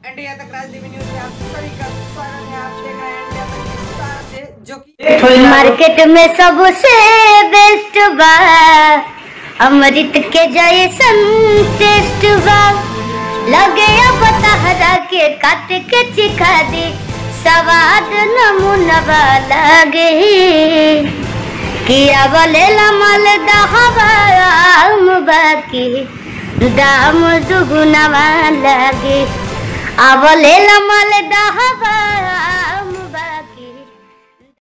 India तक Rajdeep news में आप सभी का स्वागत है आप देख रहे हैं इंडिया तक की विस्तार से जो कि मार्केट में सबसे बेस्ट बा अमृत के जैसन टेस्ट बा लगे अब तहरा के काट के चिखा दे स्वाद नमूना लगे किया बोले लमल दहबाम बाकी दाम दुगुना लगे अब ले लमल दहबा